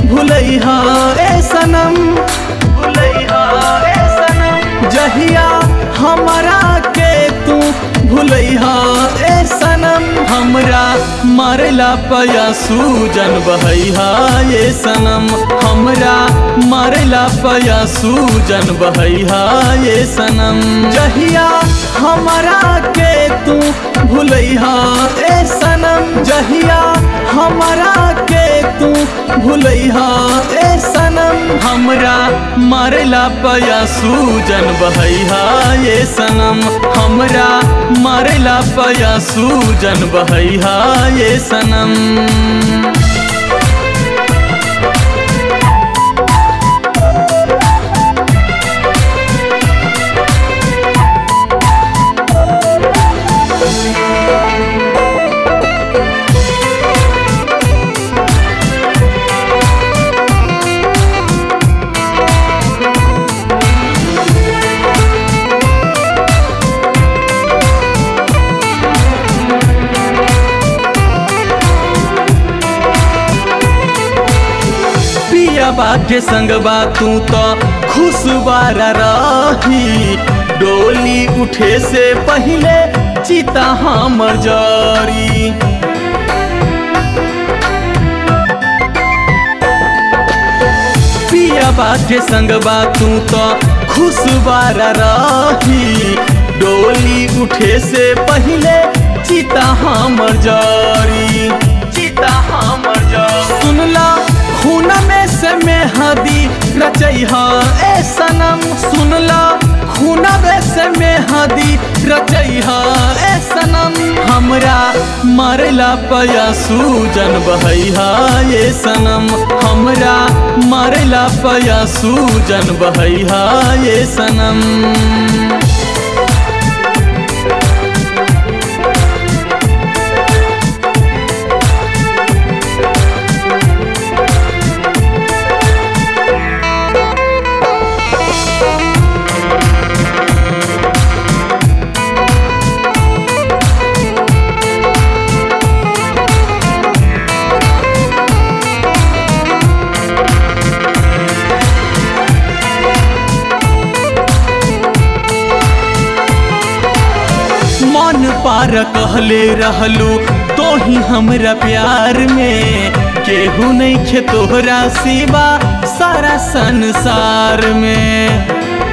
भुलैहा ए सनम भुलैहा ए सनम जहिया हमरा के तू भुलैहा ए सनम हमरा मारला पया सूजन बहैहा ये सनम हमरा मारला पया सूजन बहैहा ये सनम जहिया हमरा के तू भुलैहा ए सनम जहिया हमरा के तू भुलैहा ए सनम हमरा मारला पया सूजन बहैहा ये सनम हमरा मारला पया सूजन बहैहा ये सनम पियाबा के संगबा तू तो खुशबारा रही डोली उठे से पहले चिता हमर जारी पियाबा के संगबा तू तो खुशबारा रही डोली उठे से पहले चिता हमर जारी चिता हमर जारी सुनला खून में से मेहदी रचैहा ए सनम सुनला खून में से मेहदी रचैहा ए सनम हमरा मारला पया सूजन बहैहा ये सनम हमरा मारला पया सूजन बहैहा ये सनम मन पार कहले रहलू तो ही हमरा प्यार में केहू नहीं खे तोहरा सिवा सारा संसार में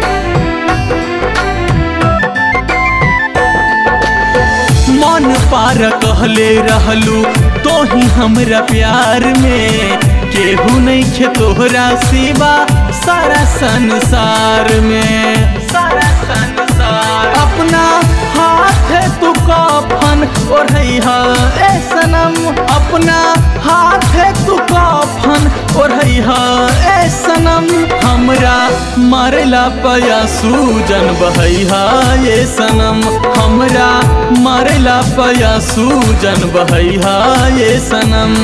मन पार कहले रहलू तो ही हमरा प्यार में केहू नहीं खे तोहरा सिवा सारा संसार में सारा संसार अपना हाथ तू कफन ओढ़ैहा ए सनम अपना हाथ तू कफन ओढ़ैहा ए सनम हमरा मारला पया सूजन बहैहा ये सनम हमरा मारला पया सूजन बहैहा ये सनम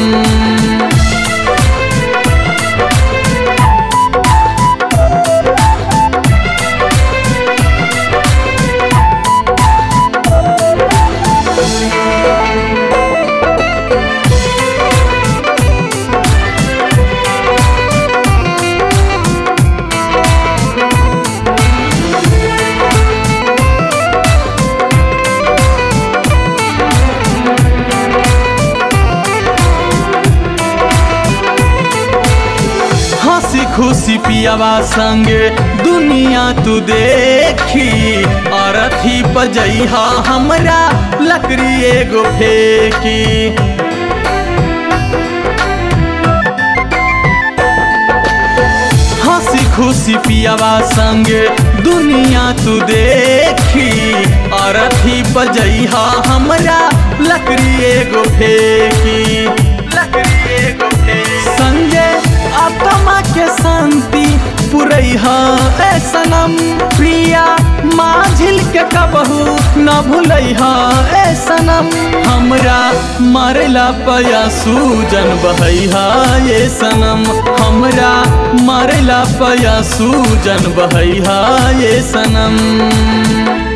हंसी खुशी पियावा संगे दुनिया तू देखी अरथी पजैहा हमरा लकड़ी एगो फेंकी हंसी खुशी पियावा संगे दुनिया तू देखी अरथी पजैहा हमरा लकड़ी एगो फेंकी लकड़ी एगो फेंकी संगे आत्मा के शांति पुरैहा ए सनम प्रिया माझिल के कबहू न भूलैहा ए सनम हमरा मारला पया सूजन बहैहा ये सनम हमरा मारला पया सूजन बहैहा ये सनम